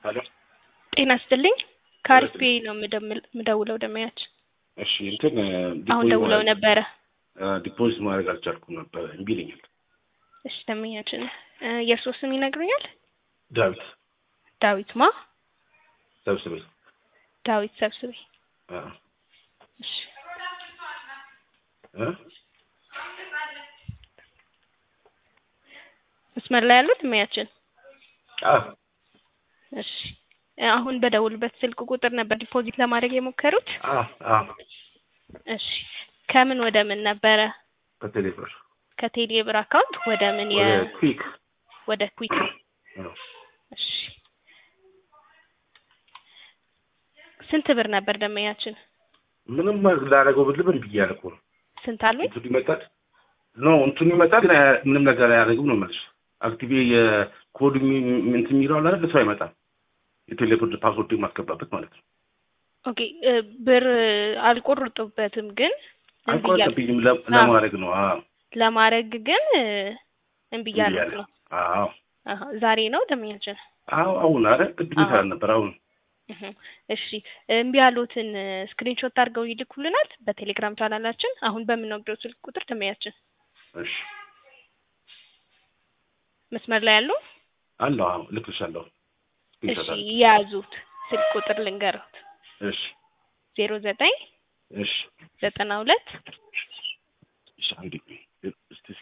ሄሎ ጤና ይስጥልኝ ከአሪፍ ነው የምደምል- የምደውለው ደመያች እሺ እንትን አሁን ደውለው ነበረ። ዲፖዚት ማድረግ አልቻልኩም ነበር እምቢ ይለኛል። እሺ ደመኛችን እ የእርስዎ ስም ይነግሩኛል? ዳዊት ዳዊት ማ? ሰብስቤ ዳዊት ሰብስቤ። አ እሺ እ መስመር ላይ ያሉት ደመያችን? አ እሺ አሁን በደውልበት ስልክ ቁጥር ነበር ዲፖዚት ለማድረግ የሞከሩት? አ አ እሺ ከምን ወደ ምን ነበረ? ከቴሌብር ከቴሌ ብር አካውንት ወደ ምን የ ወደ ኩዊክ ወደ ኩዊክ አዎ። እሺ ስንት ብር ነበር ደመኛችን? ምንም ላደረገው ብልም እምቢ እያለ እኮ ነው። ስንት አሉኝ? እንትኑ ይመጣል ኖ እንትኑ ይመጣል ግን አያ- ምንም ነገር አያደርግም ነው የምልሽ። አክቲቪ የኮድ የሚ- እንትን የሚለው አለ አይደል? እሱ አይመጣም። የቴሌብር ፓስወርድ የማስገባበት ማለት ነው። ኦኬ እ ብር አልቆርጡበትም ግን እምቢ እያሉ አልቆረጠብኝም ለ- ለማድረግ ነው። አዎ ለማድረግ ግን እ እምቢ እያሉ እያለ ነው። አዎ አሀ ዛሬ ነው ደመኛችን? አዎ አሁን አረ ቅድም ይሰራ ነበር አሁን እህ እሺ እምቢ ያሉትን ስክሪንሾት አድርገው ይልኩልናል በቴሌግራም ቻናላችን አሁን በምንወስደው ስልክ ቁጥር ደመኛችን እሺ መስመር ላይ ያሉ አለሁ አዎ እልክልሻለሁ እሺ ይሰጣል የያዙት ስልክ ቁጥር ልንገሩት እሺ ዜሮ ዘጠኝ እሺ ዘጠና ሁለት እሺ አንዴ እስቲ እስኪ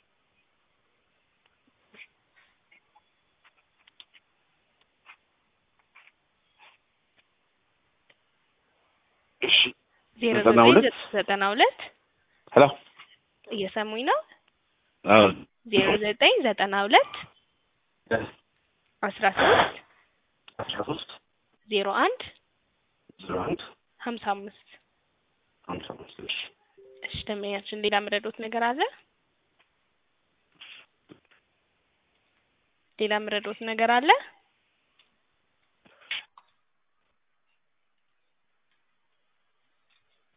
እሺ ዜሮ ዘጠና ዘጠኝ ሁለት ዘጠና ሁለት ሄሎ እየሰሙኝ ነው አዎ ዜሮ ዘጠኝ ዘጠና ሁለት አስራ ሶስት አስራ ሶስት ዜሮ አንድ ዜሮ አንድ ሀምሳ አምስት ሀምሳ አምስት እሺ እሺ ደመኛችን ሌላ ምረዶት ነገር አለ ሌላ ምረዶት ነገር አለ